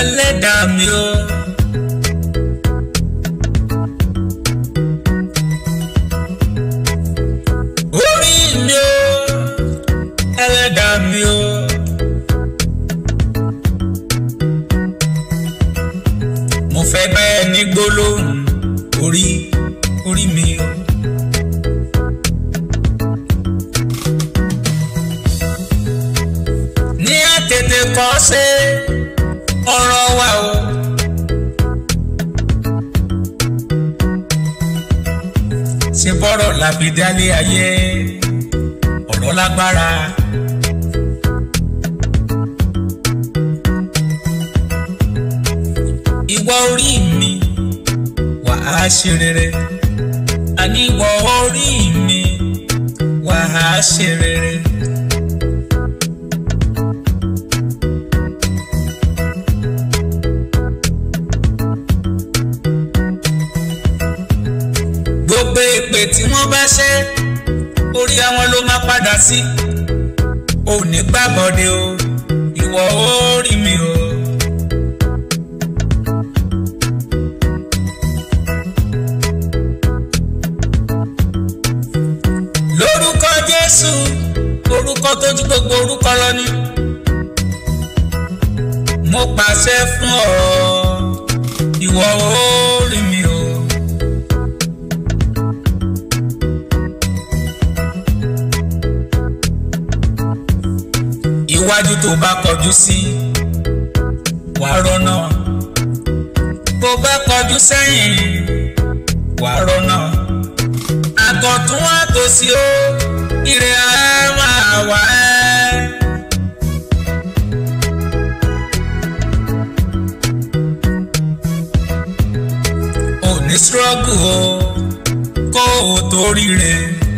ẹlẹ́dàá mi o. orí mi o ẹlẹ́dàá mi o. mo fẹ́ bẹ́ẹ̀ ní gbólóhùn orí orí mi o. ní àtètè kọ́ ṣe ọ̀rọ̀ wa o. ṣe bọ́rọ̀ làbí dálé ayé ọ̀rọ̀ lágbára. ìwọ orí mi wà á ṣe rere àní ìwọ orí mi wà á ṣe rere. gbogbo èpè tí wọ́n bá ṣe orí àwọn ló máa padà sí ò ní gbàbọ̀dé o ìwọ orí mi o. lórúkọ jésù orúkọ tó ju gbogbo orúkọ lọ ni mo pàṣẹ fún ọ ìwọ orí mi o. iwájú tó bá kọjú sí wàá rọ́nà tó bá kọjú sẹ́yìn wàá rọ́nà àgọ̀tún wá tó sí ó ire á máa wá ẹ́. ò ní struggle o kó o tó ríre.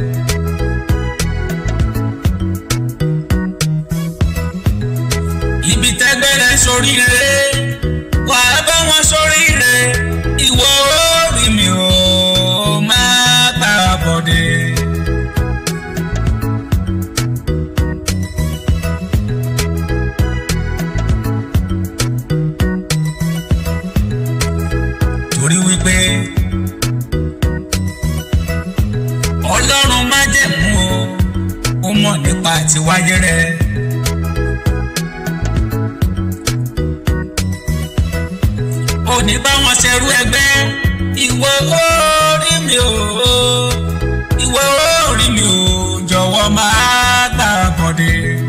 ibi tẹ́gbẹ́rẹ́ soríire wà á bá wọn soríire ìwọ orí mi ò máa gbà bọ̀dé. torí wípé ọlọ́run má jẹ̀mú o ó mọ̀ nípa àtiwáyé rẹ̀. òní bá wọn ṣerú ẹgbẹ́ ìwọ orí mi ò ìwọ orí mi ò jọ̀wọ́ máa gbà bọ̀dé.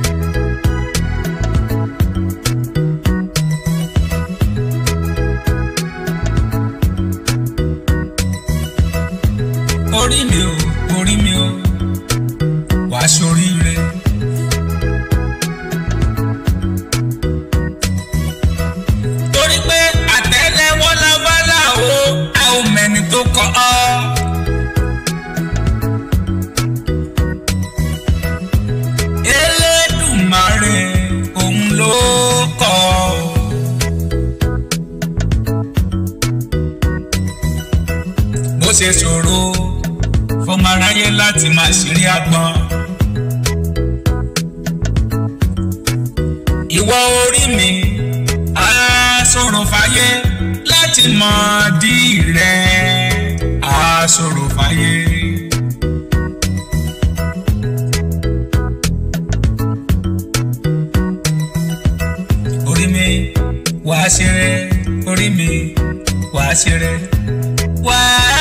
orí mi ò orí mi ò wá ṣoríire. torí pé àtẹ́lẹwọ́ lábálà o a ò mẹ́ni tó kọ́ ọ. Elédùmarè òun ló kọ́ ọ. bó ṣe ṣòro fọmọ aráyé láti máa ṣeré agbọn. ìwọ orí mi á ṣòro fáyé láti mọ dí rẹ á ṣòro fáyé. orí mi wàá ṣeré orí mi wàá ṣeré wàá